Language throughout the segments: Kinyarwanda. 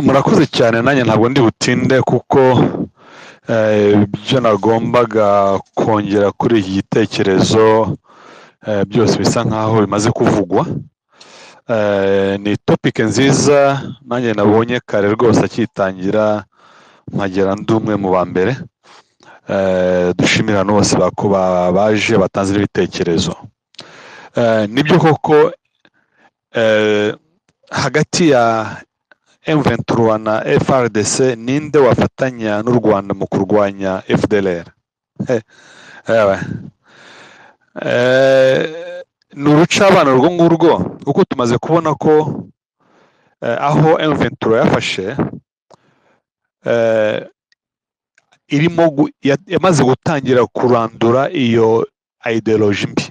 Murakoze cyane nanjye ntabwo ndi butinde kuko ibyo nagombaga kongera kuri iki gitekerezo byose bisa nkaho bimaze kuvugwa ni topike nziza nanjye nabonye kare rwose akitangira nkagera ndi umwe mu ba mbere dushimira bose baje batanze n'ibitekerezo nibyo koko hagati ya M23 na FRDC ninde wafatanya n'u Rwanda mu kurwanya FDLR ni urucabano urwo ngurwo kuko tumaze kubona ko aho M23 yafashe irimo yamaze gutangira kurandura iyo ideoloji mbi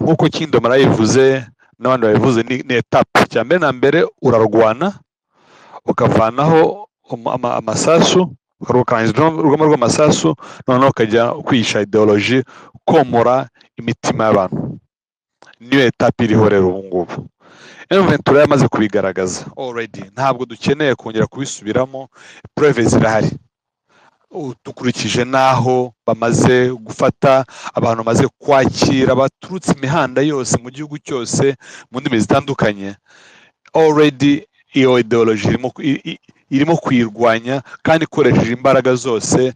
nk'uko kindomara yivuze n'abandi babivuze ni etape cya mbere na mbere urarwana ukavanaho amasasu ukarangiza urugamba rw'amasasu noneho ukajya kwihisha ideoloji komora imitima y'abantu niyo etape iriho rero ubu ngubu ventura yamaze kubigaragaza already ntabwo dukeneye kongera kubisubiramo pureve zirahari dukurikije n'aho bamaze gufata abantu bamaze kwakira baturutse imihanda yose mu gihugu cyose mu ndimi zitandukanye already iyo ideoloji irimo kuyirwanya kandi ikoresheje imbaraga zose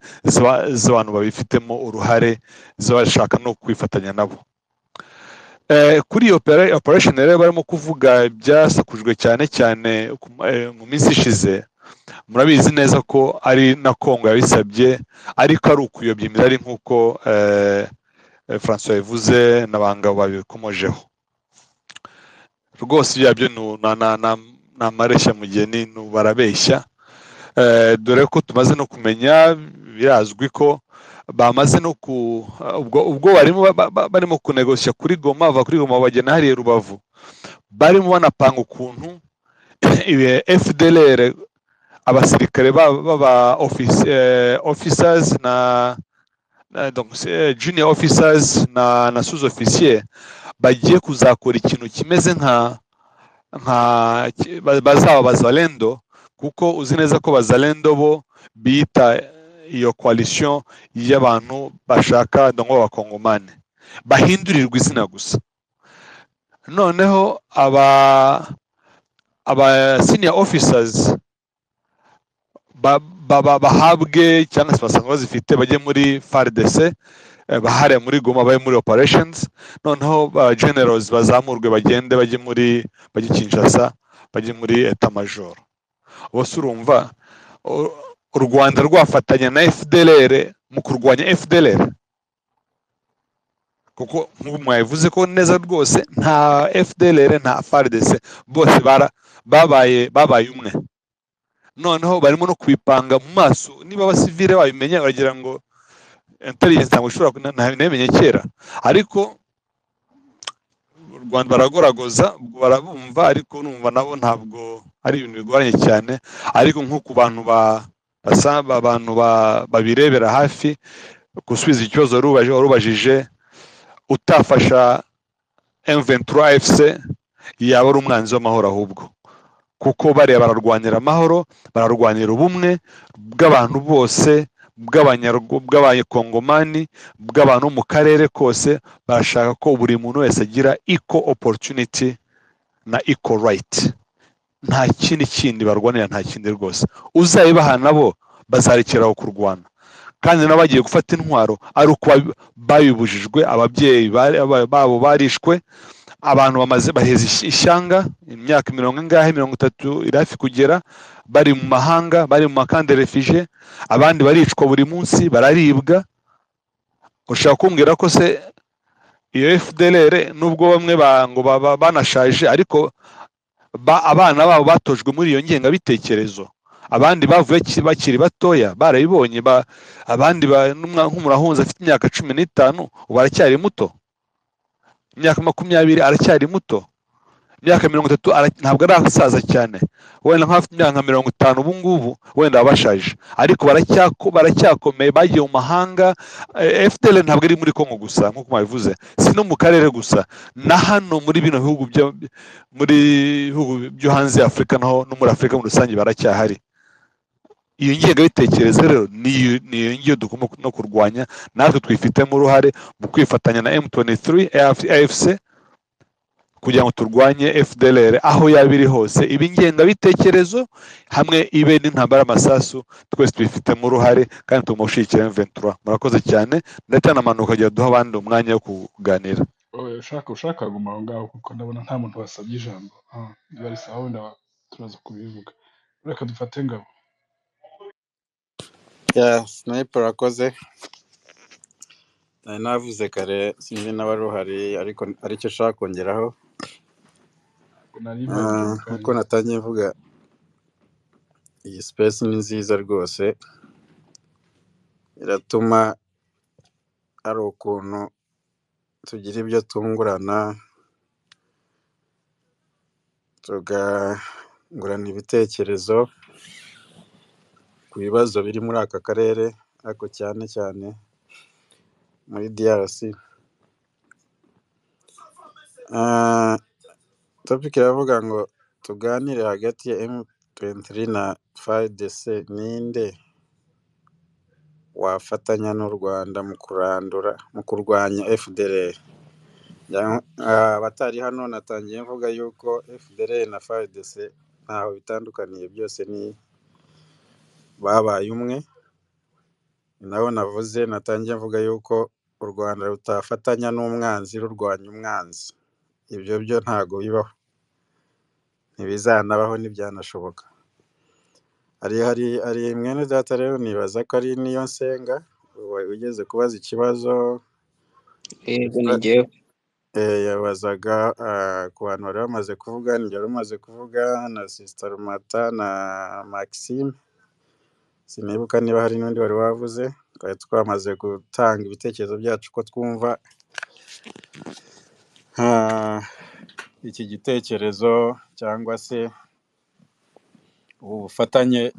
z'abantu babifitemo uruhare z'abashaka no kwifatanya nabo kuri iyo operesheni rero barimo kuvuga byasakujwe cyane cyane mu minsi ishize murabizi neza ko ari na kongo yabisabye ariko ari ukuyobya imibare nk'uko francois yabivuze n'abangabo babikomojeho rwose ibyo byo ni amareshya mugeni barabeshya dore ko tumaze no kumenya birazwi ko bamaze no ku ubwo barimo kunegoshya kuri goma bava kuri goma bagena hariya rubavu barimo banapanga ukuntu fdr abasirikare baba officers na junior officers na na sous officier bagiye kuzakora ikintu kimeze nka bazaba bazalendo kuko uzi neza ko bazalendo bo bita iyo coalition y'abantu bashaka ndongo b'abakongomane bahindurirwa izina gusa noneho aba aba senior officers bahabwe cyangwa se basanga bazifite bajye muri frdc bahare muri goma bajye muri operations noneho generals bazamurwe bagende bajye muri bajye kinshasa bajye muri etamajoro bose urumva u rwanda rwafatanya na fdlr mu kurwanya fdlr kuko nk'ubu mwabivuze ko neza rwose nta fdlr nta frdc bose babaye babaye umwe noneho barimo no kubipanga mu maso niba abasivire babimenya baragira ngo intelligence ntabwo ishobora ntabimenye kera ariko u rwanda baragoragoza barabumva ariko numva nabo ntabwo ari ibintu bigoranye cyane ariko nk'uko abantu abantu babirebera hafi gusubiza ikibazo warubajije utafasha M23 AFC yaba ari umwanzi w'amahoro ahubwo kuko bariya bararwanira amahoro bararwanira ubumwe bw'abantu bose bw'abanyakongomani bw'abantu mu karere kose barashaka ko buri muntu wese agira eco opportunity na eco right nta kindi kindi barwanira nta kindi rwose uzayibaha nabo bazarekeraho kurwana kandi nabo bagiye gufata intwaro ari uko babibujijwe ababyeyi babo barishwe abantu bamaze baheze ishyanga imyaka mirongo ingahe mirongo itatu iri hafi kugera bari mu mahanga bari mu makande refije abandi baricwa buri munsi bararibwa ushaka kumbwira ko se iyo fdlr nubwo bamwe ngo banashaje ariko abana babo batojwe muri iyo ngengabitekerezo abandi bavuye bakiri batoya barabibonye abandi nk'umurahunzi afite imyaka cumi n'itanu ubu aracyari muto imyaka makumyabiri aracyari muto imyaka mirongo itatu ara- ntabwo arasaza cyane wenda nk'abafite imyaka nka mirongo itanu ubu ngubu wenda baba bashaje ariko baracyako- baracyakomeye bagiye mu mahanga eh, fpr ntabwo iri muri kongo gusa nk'uko mwabivuze si no mu karere gusa na hano muri bino bihugu byo- muri bihugu byo hanze ya afurika naho no muri afurika muri rusange baracyahari iyo ngengabitekerezo rero niyo niyo ngiyo tugomba no kurwanya natwe twifitemo uruhare mu kwifatanya na m23 afc kugira ngo turwanye fdlr aho yaba iri hose iba ingengabitekerezo hamwe ibe n'intambara y'amasasu twese tubifitemo uruhare kandi tugomba gushyigikira m23 murakoze cyane ndetse n'amanuka agira duha abandi umwanya wo kuganira Oya, ushaka ushaka waguma aho ngaho kuko ndabona nta muntu wasabye ijambo Ah, biba ari sawa wenda turaza kubivuga reka dufate ngabo ya snipe urakoze nari navuze kare sinzi n'abari uhari ariko aricyo ushaka kongeraho nari Ah, mbabwiye nk'uko kandi natangiye mvuga iyi space ni nziza rwose iratuma hari ukuntu tugira ibyo tungurana tugangurana ibitekerezo ku bibazo biri muri aka karere ariko cyane cyane muri DRC Ah, topic iravuga ngo tuganire hagati ya M23 na FARDC ninde wafatanya n'u Rwanda mu kurandura mu kurwanya FDLR Ya- ah, abatari hano natangiye mvuga yuko FDLR na FARDC ntaho bitandukaniye byose ni babaye umwe ni naho navuze natangiye mvuga yuko u Rwanda rutafatanya n'umwanzi rurwanya umwanzi ibyo byo ntago bibaho ntibizanabaho ntibyanashoboka hari hari hari mwene data rero nibaza ko ari niyo nsenga uwa- ugeze kubaza ikibazo yego ni yaba- njyewe eh, yabazaga ah, ku bantu bari bamaze kuvuga njye wari umaze kuvuga na sisita rumata na maxime sinibuka niba hari n'undi wari wavuze twari twamaze gutanga ibitekerezo byacu ko twumva ah, iki gitekerezo cyangwa se ubu bufatanye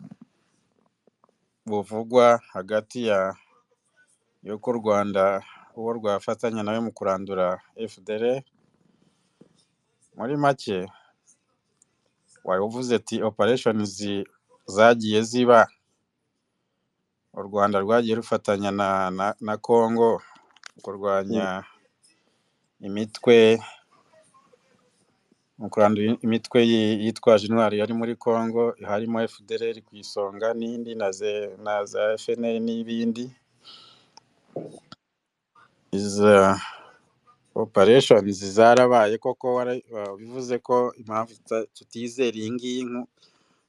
buvugwa hagati ya y'uko u Rwanda uwo rwafatanya nawe mu kurandura FDL muri make wavuze ati operation zi- zagiye ziba u Rwanda rwagiye rufatanya na na, na Congo kurwanya imitwe mu kurandura imitwe yi- yitwaje intwari yari muri Congo harimo FDLR ku isonga n'indi na ze na za FNL n'ibindi iza operations zarabaye koko wara- wa- bivuze ko impamvu tuta- tutizera iyi ngiyi nku-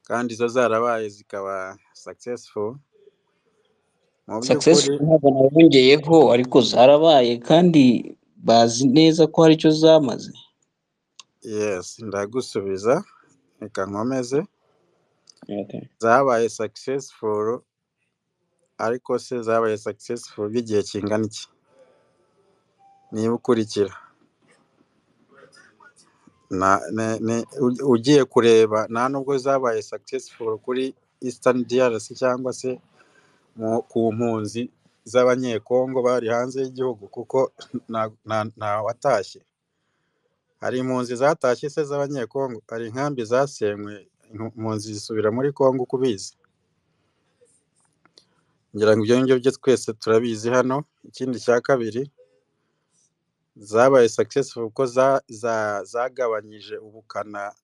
kandi zo zarabaye zikaba successful mu success by'ukuri ntabwo nabongeyeho ariko zarabaye kandi bazi neza ko hari icyo zamaze yes ndagusubiza reka nkomeze Okay. zabaye successful ariko se zabaye successful by'igihe kingana iki niba ukurikira na, ne, ne, u- ugiye kureba nta nubwo zabaye successful kuri eastern DRC cyangwa se mu ku mpunzi z'abanyekongo bari hanze y'igihugu kuko nta nta- nta watashye hari impunzi zatashye se z'abanyekongo hari inkambi zasenywe impunzi zisubira muri kongo uko ubizi ngira ngo ibyo ngibyo byo twese turabizi hano ikindi cya kabiri zabaye successful kuko za, za, zagabanyije ubukana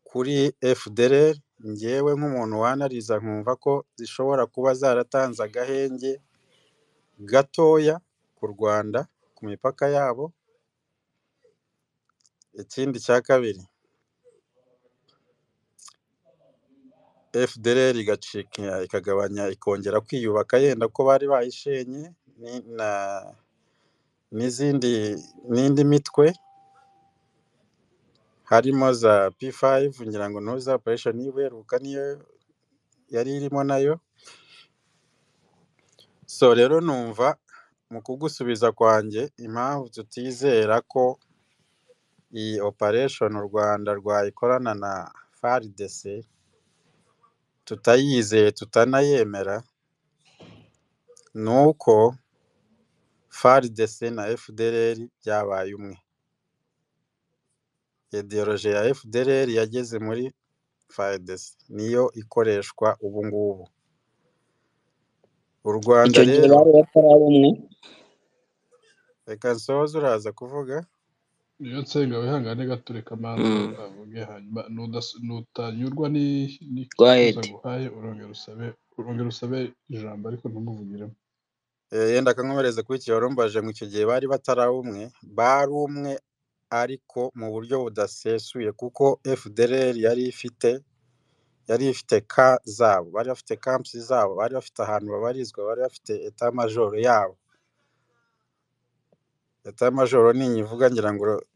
kuri FDLR ngewe nk'umuntu wanariza nkumva ko zishobora kuba zaratanze agahenge gatoya ku Rwanda ku mipaka yabo ikindi cya kabiri FDLR igacika ikagabanya ikongera kwiyubaka yenda ko bari bayishenye ni- na n'izindi n'indi mitwe harimo za P5 ngira ngo ntuza operation y'ubuheruka niyo yari irimo nayo so rero numva mu kugusubiza kwanjye impamvu tutizera ko iyi operation u rwanda rwayikorana na fardc tutayizeye tutanayemera ni uko fardc na fdr byabaye umwe ideoloji ya fdr yageze muri frdc niyo ikoreshwa ubu ngubu u rwanda icyo gihe rero bari bataraba umwe reka nsoze uraza kuvuga niyo nsenga wihangane gatureka manza Mm. avuge hanyuma nudas- nutanyurwa ni- Quiet. n'icyifuzo aguhaye urongera usabe urongera usabe ijambo ariko ntumuvugiremo Eh, yenda akankomereza kuri iki warumbaje ngo icyo gihe bari batari umwe bari umwe ariko mu buryo budasesuye kuko FDLR yari ifite yari ifite ka zabo bari bafite camps zabo bari bafite ahantu babarizwa bari bafite etat major yabo etat major ninyivuga ngira ngo ro-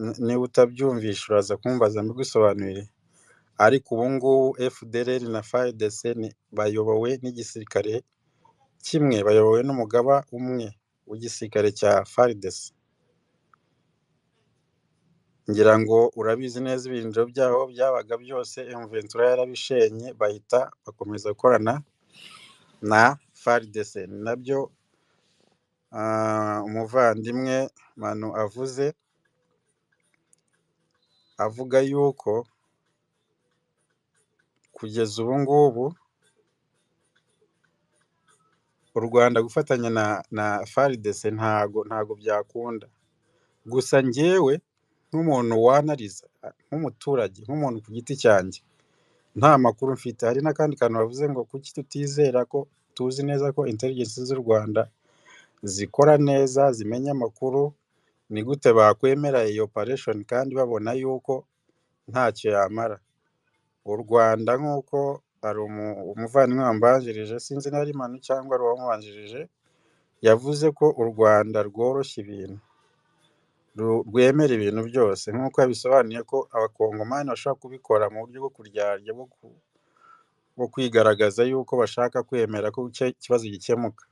n- niba utabyumvisha uraza kumbaza mbigusobanurire ariko ubu ngubu FDLR na FARDC ni- bayobowe n'igisirikare kimwe bayobowe n'umugaba umwe w'igisirikare cya FARDC ngira ngo urabizi neza ibirindiro byaho byabaga byose Mventura yarabishenye bahita bakomeza gukorana na FARDC ni nabyo ah, umuvandimwe Manu avuze avuga yuko kugeza ubu ngubu u Rwanda gufatanya na na FARDC ntago ntago byakunda gusa njyewe nk'umuntu wanariza nk'umuturage nk'umuntu ku giti cyanjye nta makuru mfite hari n'akandi kantu bavuze ngo kuki tutizera ko tuzi neza ko intelligence z'u Rwanda zikora neza zimenya amakuru ni gute bakwemera iyi operation kandi babona yuko ntacyo yamara u Rwanda nk'uko hari umu- umuvandimwe wambanjirije sinzi niba ari Manu cyangwa ari uwamubanjirije yavuze ko u Rwanda rworoshya ibintu ru- rwemera ibintu byose nk'uko yabisobanuye ko abakongomani bashobora kubikora mu buryo bwo kuryarya bwo ku bwo kwigaragaza yuko bashaka kwemera ko icyo kibazo gikemuka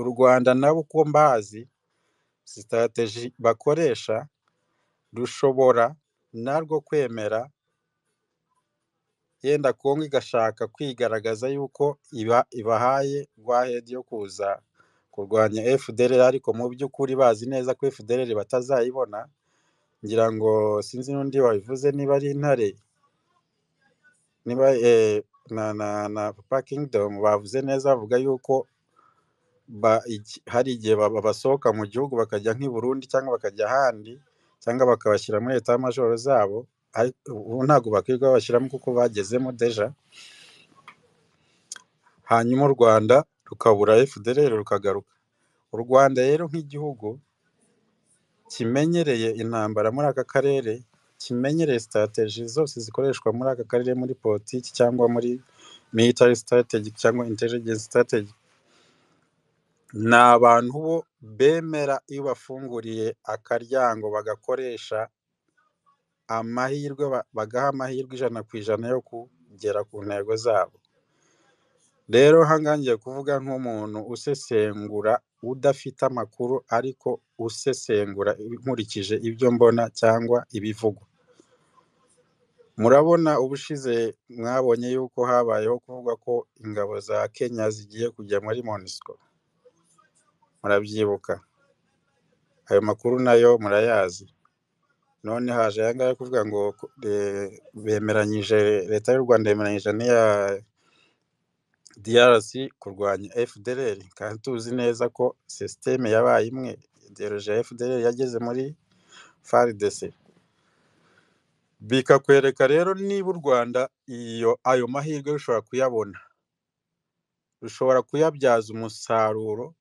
u rwanda nabo uko mbazi sitateji bakoresha rushobora narwo kwemera yenda kongo igashaka kwigaragaza yuko iba ibahaye gwahedi yo kuza kurwanya fdr ariko mu by'ukuri bazi neza ko fdr batazayibona ngira ngo sinzi n'undi wabivuze niba ari intare niba eh, na na na papa kingdom bavuze neza bavuga yuko ba- iki- hari igihe ba- ba- basohoka mu gihugu bakajya nk'i Burundi cyangwa bakajya ahandi cyangwa bakabashyira muri leta majoro zabo ariko ubu ntabwo bakwiye babashyiramo kuko bagezemo deja hanyuma u Rwanda rukabura FDLR rukagaruka u Rwanda rero nk'igihugu kimenyereye intambara muri aka karere kimenyereye strategy zose zikoreshwa muri aka karere muri politiki cyangwa muri military strategy cyangwa intelligence strategy ni abantu bo bemera iyo bafunguriye akaryango bagakoresha amahirwe ba- bagaha amahirwe ijana ku ijana yo kugera ku ntego zabo rero ahangaha ngiye kuvuga nk'umuntu usesengura udafite amakuru ariko usesengura nkurikije ibyo mbona cyangwa ibivugwa murabona ubushize mwabonye yuko habayeho kuvuga ko ingabo za kenya zigiye kujya muri monisco murabyibuka ayo makuru nayo murayazi none haje aya ngaya kuvuga ngo ku- eh, bemeranyije leta y'u Rwanda yemeranyije n'iya DRC kurwanya FDLR kandi tuzi neza ko sisiteme yabaye imwe ideoloji ya FDLR yageze muri FARDC bikakwereka rero niba u Rwanda iyo ayo mahirwe rushobora kuyabona rushobora kuyabyaza umusaruro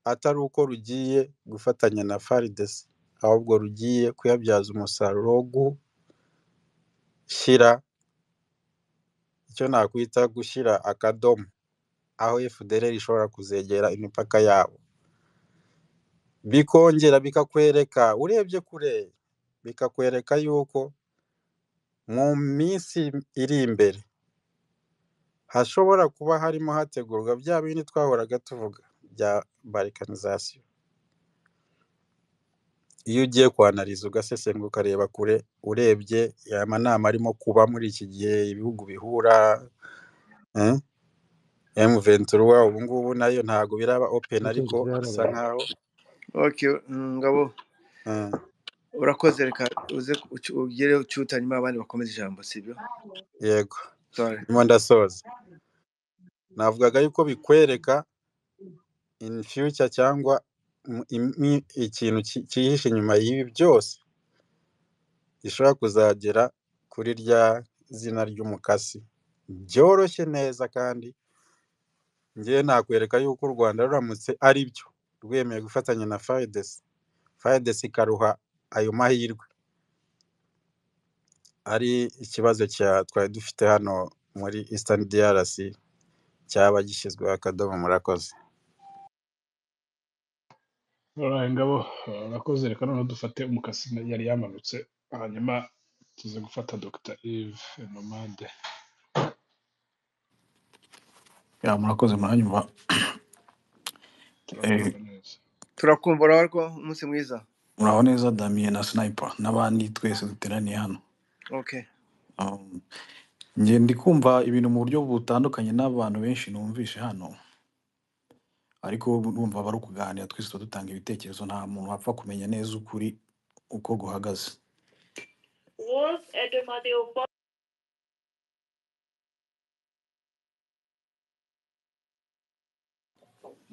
atari uko rugiye gufatanya na FARDC ahubwo rugiye kuyabyaza umusaruro wo gushyira icyo nakwita gushyira akadomo aho FDLR ishobora kuzegera imipaka yabo bikongera bikakwereka urebye kure bikakwereka yuko mu minsi iri imbere hashobora kuba harimo hategurwa bya bindi twahoraga tuvuga bya balkanization iyo ugiye kwanariza ugasesengura ukareba kure urebye aya manama arimo kuba muri iki gihe ibihugu bihura eh, M23 ubu ngubu nayo ntabwo biraba open byose ariko asa byarabaye nkaho okay mm, ngabo eh, urakoze reka uze ku- uci- ugere ucyute hanyuma abandi bakomeze ijambo sibyo yego sorry ndimo ndasoza navugaga yuko bikwereka in future cyangwa mu- imi- ikintu ki- cyihishe inyuma y'ibi byose gishobora kuzagera kuri rya zina ry'umukasi byoroshye neza kandi ngewe nakwereka yuko u rwanda ruramutse ari byo rwemeye gufatanya na fayidesi fayidesi ikaruha ayo mahirwe ari ikibazo cya twari dufite hano muri Eastern DRC cyaba gishyizweho akadomo murakoze Alright, ngabo ah, urakoze reka noneho dufate umukasi na- yari yamanutse hanyuma tuze gufata Dr Eve Nomade ya murakoze muranyumva Eh, turakumva neza turakumva uraho ko umunsi mwiza muraho neza damiye na sniper n'abandi twese duteraniye hano okay Um, njye ndi kumva ibintu mu buryo butandukanye n'abantu benshi numvishe hano ariko numva bari kuganira twese tuba dutanga ibitekerezo nta muntu wapfa kumenya neza ukuri uko guhagaze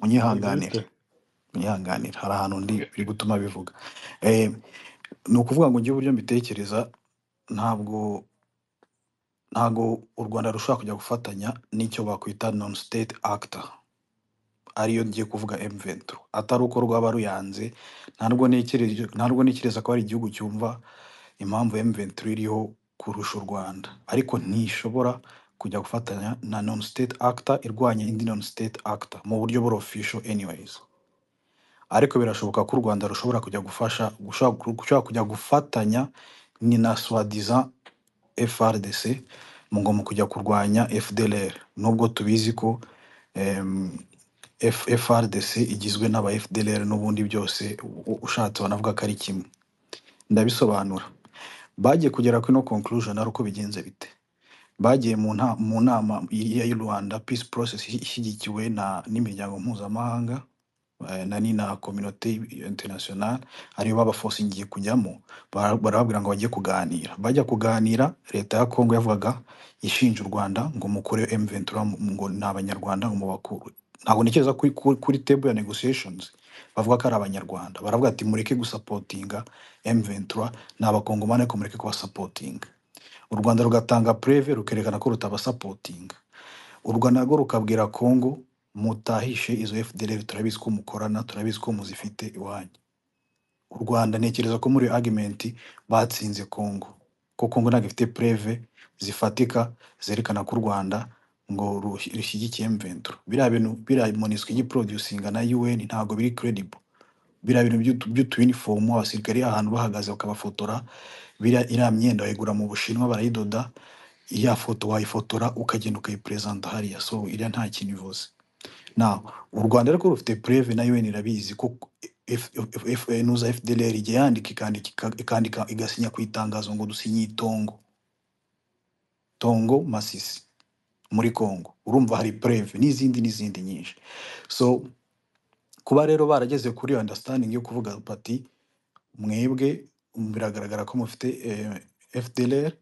munyihanganira Yvette munyihanganira hari ahantu ndi okay. biri gutuma bivuga eh, ni ukuvuga ngo njye uburyo mbitekereza ntabwo ntabwo u rwanda rushobora kujya gufatanya n'icyo bakwita non state actor ariyo ngiye kuvuga M23 atari uko rwaba ruyanze ntabwo ntekereje ntabwo ntekereza ko hari igihugu cyumva impamvu M23 iriho kurusha u Rwanda ariko ntishobora kujya gufatanya na non state actor irwanya indi non state actor mu buryo buri official anyways ariko birashoboka ko u Rwanda rushobora kujya gufasha gushobora gushobora kujya gufatanya ni na soi-disant FRDC mu ngo mu kujya kurwanya FDLR nubwo tubizi ko em, F- FRDC igizwe n'aba FDLR n'ubundi byose u- u- ushatse wanavuga ko ari kimwe ndabisobanura bagiye kugera kuri no conclusion ari uko bigenze bite bagiye mu nta- mu nama ya y'u Rwanda peace process ishi- ishyigikiwe na n'imiryango mpuzamahanga eh, na ni na communauté internationale ariyo babafosingiye kujyamo bara- barababwira ngo bajye kuganira bajya kuganira leta ya Kongo yavugaga ishinja u Rwanda ngo mukure M23 mu- ngo ni abanyarwanda ngo mubakure ntabwo ntekereza kuri, kuri, kuri table ya negotiations bavuga ko ari abanyarwanda baravuga ati mureke gusapotinga M23 ni abakongomani ariko mureke kubasapotinga u Rwanda rugatanga preve rukerekana ko rutabasapotinga u Rwanda narwo rukabwira Congo mutahishe izo FDLR turabizi ko mukorana turabizi ko muzifite iwanyu u Rwanda ntekereza ko muri argument batsinze Congo ko Congo ntabwo ifite preve zifatika zerekana ko u Rwanda ngo rush- rushyigikiye M23 biriya bintu biriya MONUSCO igiproducinga na UN ntabwo biri credible biriya bintu by'utu- by'utuyinifomu abasirikari ahantu bahagaze bakabafotora biriya iriya myenda bayigura mu Bushinwa barayidoda ya foto wayifotora ukagenda ukayiperezanta hariya so iriya nta kintu ivuze now u rwanda ariko rufite preve na UN irabizi ko F- F- F- nuza FDLR igihe yandika ikandika ika- ikandika igasinya ku itangazo ngo dusinye itongo tongo masisi muri Congo urumva hari preve n'izindi n'izindi nyinshi so kuba rero barageze kuri iyo understanding yo kuvuga bati mwebwe biragaragara ko mufite eh, FDLR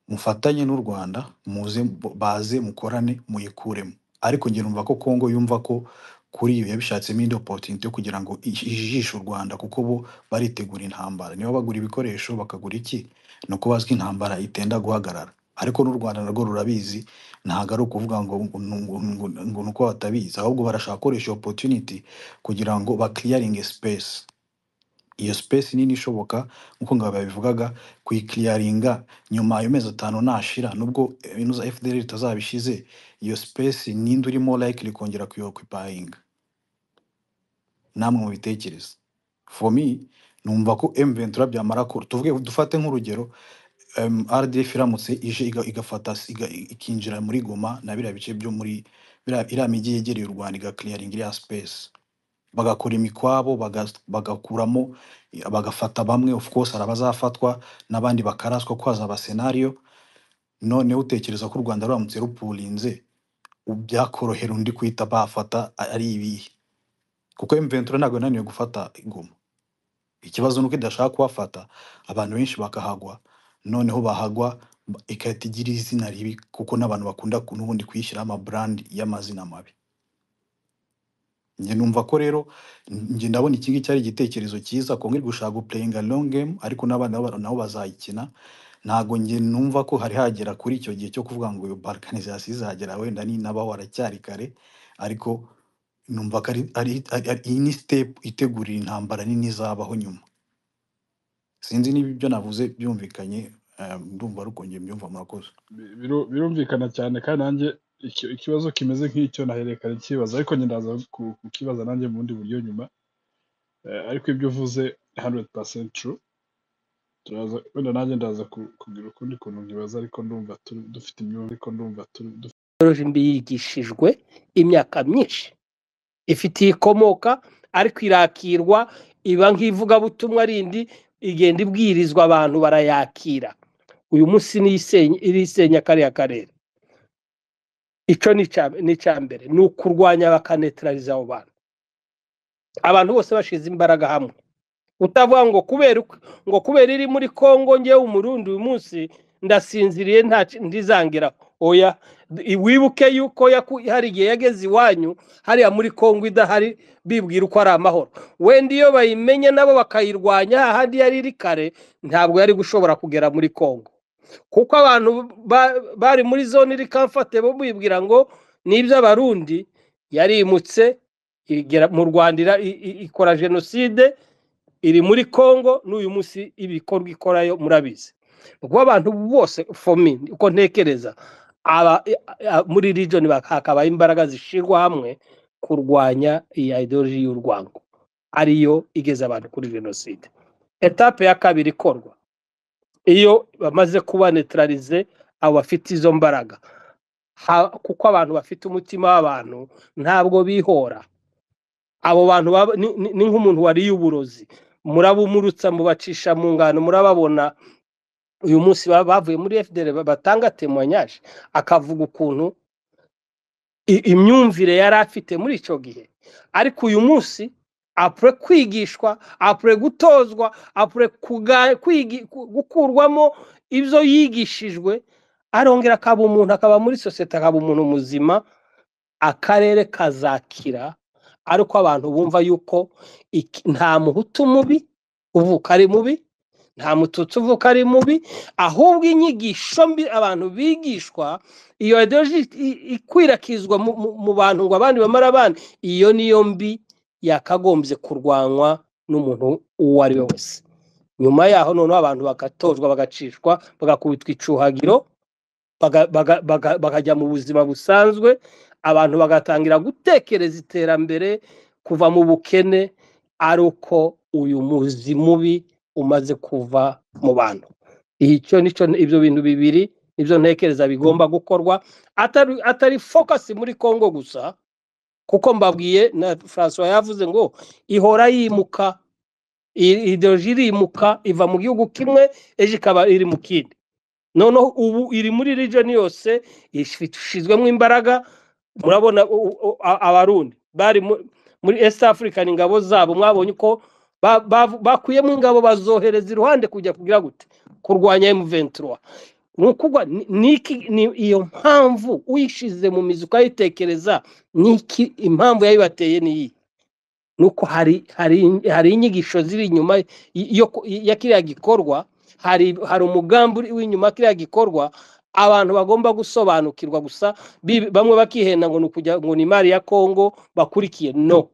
mufatanye n'u Rwanda muze baze mukorane muyikuremo ariko njye numva ko Congo yumva ko kuri iyo yabishatsemo indi opportunity yo kugira ngo ij- ijijishe u Rwanda kuko bo baritegura intambara niba bagura ibikoresho bakagura iki ni uko bazi ko intambara itenda guhagarara ariko n'u Rwanda narwo rurabizi ntabwo ari ukuvuga ngo ngo- ngo- ngo- ngo ni uko batabizi ahubwo barashaka gukoresha iyo opportunity kugira ngo ba clearing space iyo space nini ishoboka nk'uko ngabo yabivugaga kuyikiliyaringa nyuma y'amezi atanu nashira nubwo eh, inuza fdr itazabishize iyo space ninde urimo likely kongera kuyokupayinga namwe mubitekereza for me numva ko m23 byamara ku tuvuge dufate nk'urugero em, rdf iramutse ije iga- igafata iga- ikinjira muri goma na biriya bice byo muri biriya- iriya mijyi yegereye u rwanda igakiliyaringa iriya space bagakora imikwabo baga- bagakuramo bagafata bamwe of course hari abazafatwa n'abandi bakaraswa ko hazaba senariyo noneho utekereza ko u rwanda ruramutse rupurinze ubu byakorohera undi guhita bafata a- ari ibihe kuko mventura ntabwo yananiwe gufata ingoma ikibazo ni uko idashaka kuhafata abantu benshi bakahagwa noneho bahagwa ba- igahita igira izina ribi kuko n'abantu bakunda ku- n'ubundi kuyishyiraho amaburandi y'amazina mabi njye numva ko rero njye ndabona iki ngiki ari igitekerezo cyiza kongera gushaka gupureyinga longu gemu ariko n'abana ba- nabo bazayikina ntabwo njye numva ko hari hagera kuri icyo gihe cyo kuvuga ngo iyo balkanizasiyo izagera wenda ninaba waracyari kare ariko numva ko ari ari- ari- ari- iyi ni sitepu itegurira intambara nini izabaho nyuma sinzi niba ibyo navuze byumvikanye eh, ndumva ariko njye mbyumva murakoze Bi- biru- birumvikana cyane kandi nanjye iki- ikibazo kimeze nk'icyo nahererekanye kibaza ariko njye ndaza ku- kukibaza nanjye mu bundi buryo nyuma Eh, ariko ibyo uvuze 100% true turaza wenda nanjye ndaza ku- kugira ukundi kuntu nkibaza ariko ndumva turi dufite imyumvire ariko ndumva turi dufite Jimbi yigishijwe imyaka myinshi ifite iyo ikomoka ariko irakirwa iba nk'ivugabutumwa rindi igenda ibwirizwa abantu barayakira uyu munsi niyo isenya- irisenya kariya karere icyo ni icya- ni icya mbere ni ukurwanya bakanetarariza abo bantu abantu bose bashize imbaraga hamwe utavuga ngo kubera uko- ngo kubera iri muri congo ngewe umurundi uyu munsi ndasinziriye nta ki- ndizangira oya D- wibuke yuko yaku- hari igihe yageze iwanyu hariya muri congo idahari bibwira uko ari amahoro wenda iyo bayimenye nabo bakayirwanya hahandi yari iri kare ntabwo yari gushobora kugera muri congo kuko abantu ba- bari muri zone iri kamfate bo bibwira ngo ni iby'abarundi yarimutse igera mu rwanda ira- i- i- ikora jenoside iri muri congo n'uyu munsi ibikorwa ikorayo murabizi ubwo abantu bose fomi uko ntekereza aba i- a- muri region bak- hakabaho imbaraga zishyirwa hamwe kurwanya iyi ideology y'urwango ariyo igeza abantu kuri jenoside etape ya kabiri ikorwa iyo bamaze kuba neutralize abo bafite izo mbaraga Ha- kuko abantu bafite umutima w'abantu ntabwo bihora abo bantu baba- ni ni- ni nk'umuntu wariye uburozi murabumurutsa mubacisha mu ngano murababona uyu munsi baba bavuye muri fdr batanga temoyage akavuga ukuntu i- imyumvire yari afite muri icyo gihe ariko uyu munsi apure kwigishwa apure gutozwa apure kuga- kwigi- ku- gukurwamo ibyo yigishijwe arongera akaba umuntu akaba muri sosiyete akaba umuntu muzima akarere kazakira ariko abantu bumva yuko iki- nta muhutu mubi uvuka ari mubi nta mututsi uvuka ari mubi ahubwo inyigisho mbi abantu bigishwa iyo ideology i- ikwirakwizwa mu mu- mu bantu ngo abandi bamare abandi iyo niyo mbi yakagombye kurwanywa n'umuntu uwo ari we wese nyuma yaho noneho abantu bagatozwa bagacishwa bagakubitwa icuhagiro baga- baga- baga- bakajya mu buzima busanzwe abantu bagatangira gutekereza iterambere kuva mu bukene ari uko uyu muzi mubi umaze kuva mu bantu icyo nicyo ibyo bintu bibiri nibyo ntekereza bigomba gukorwa atari atari fokasi muri congo gusa kuko mbabwiye na francois yavuze ngo ihora yimuka iyi ideoloji irimuka iva mu gihugu kimwe ejo ikaba iri mu kindi noneho ubu iri muri region yose ishyizwemo imbaraga murabona u- u- u- a- abarundi bari mu- muri east african ingabo zabo mwabonye uko ba- bavu- bakuyemo ingabo bazohereza iruhande kujya kugira gute kurwanya m23 ni ukuvuga ni ni iki- ni- iyo mpamvu uyishize mu mizi ukayitekereza ni iki impamvu yayibateye ni iyi nuko hari hari hari inyigisho ziri inyuma y- yo ku- ya kiriya gikorwa hari hari umugambi uri w'inyuma ya kiriya gikorwa abantu bagomba gusobanukirwa gusa bi- bamwe bakihenda ngo ni ukujya ngo ni imari ya Kongo bakurikiye no